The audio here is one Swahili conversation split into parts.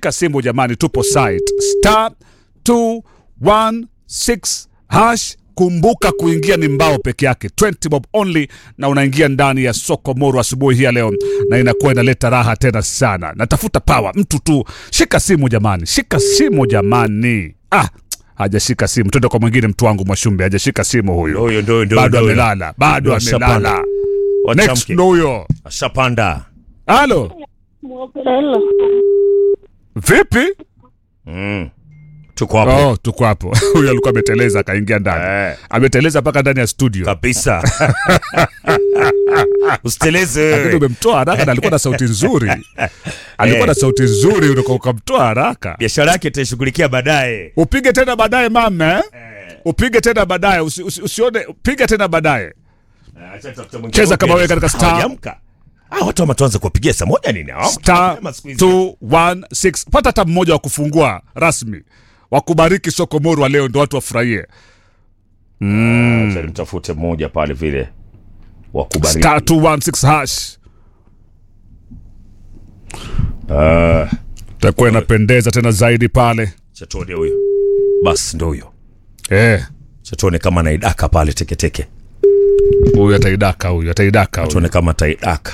shika simu jamani, tupo site star 216 hash. Kumbuka kuingia ni mbao peke yake, 20 bob only, na unaingia ndani ya soko Moro asubuhi hii ya leo, na inakuwa inaleta raha tena sana. Natafuta power, mtu tu shika simu jamani, shika simu jamani. Ah, hajashika simu, twende kwa mwingine. Mtu wangu Mwashumbe hajashika simu huyu, Ndio, ndio, ndio, bado ndio. amelala, bado Washapanda. amelala. Next Wachamke. ndo huyo. Ashapanda. Halo, Hello. vipi? Mm. Tuko hapo. Oh, tuko hapo. Huyu alikuwa ameteleza akaingia ndani. Eh. Ameteleza mpaka ndani ya studio. Kabisa. Lakini Usiteleze. umemtoa haraka na alikuwa na sauti nzuri. Alikuwa na sauti nzuri uliko ukamtoa haraka. Biashara yake itaishughulikia baadaye. Upige tena baadaye mama. eh? Upige tena baadaye usi, usi, usione piga tena baadaye. Cheza kama wewe katika star. Hawajamka. Ah, watu wa tuanze kuwapigia saa moja nini? Hawamka Star mapema siku hizi. 216. Pata hata mmoja wa kufungua rasmi. Wakubariki soko Morwa leo ndo watu wafurahie. Acha nimtafute mmoja pale vile wa kubariki. Star 216 hash. Ah, Takuwa inapendeza tena zaidi pale. chatone huyo. Basi ndo huyo. Eh. Chatone kama naidaka pale teketeke. Huyu ataidaka huyu, ataidaka huyu. Tuone kama taidaka.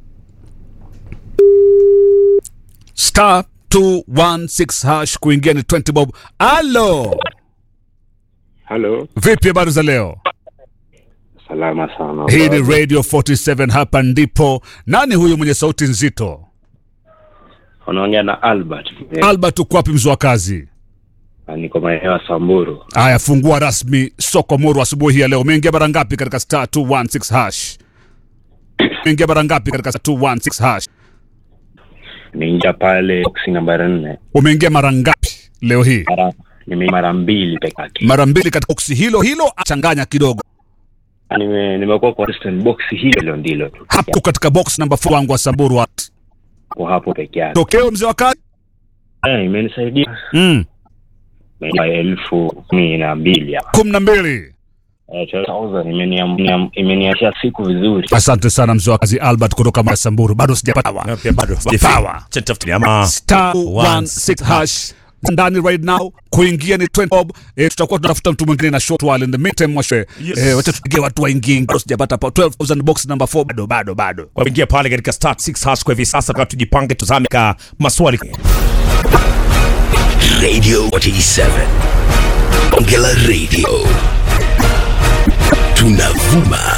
Star 216 hash kuingia ni 20 bob. Alo, Halo, vipi habari za leo? salama sana. Hii ni Radio 47 hapa ndipo. Nani huyu mwenye sauti nzito? Unaongea na Albert. Albert uko wapi mzee wa kazi? Ah, Niko maeneo ya Samburu. Haya, fungua rasmi soko Moro asubuhi hii ya leo. Umeingia mara ngapi katika star 216 hash? Umeingia mara ngapi katika star 216 hash? Nimeingia pale boksi nambari nne. Umeingia mara ngapi leo hii? Mara nimeingia mara mbili peke yake. Mara mbili katika boksi hilo hilo, changanya kidogo Nime nimekuwa kwa consistent box hilo ndilo tu. hapo katika box number 4 wangu wa Samburu. What? Kwa hapo peke yake. Tokeo mzee wa kazi? Eh, imenisaidia. Mm. Nimeingia elfu kumi na mbili hapa. kumi na mbili. Eh, 12,000 imenia- imeniachia siku vizuri. Asante sana mzee wa kazi Albert kutoka Masamburu, bado sijapata wa. Na pia bado Power. Acha nitafute ama star 16 hash ndani right now kuingia ni 20 bob. Eh, tutakuwa tunatafuta mtu mwingine na short while in the meantime mwashe Yes. eh, wacha tupigie watu waingie, bado sijapata pa 12000 box number 4 bado bado bado. kwa kuingia pale katika start 6 hash kwa hivi sasa, kama tujipange, tuzame ka maswali Radio 47. Ongela Radio. Tunavuma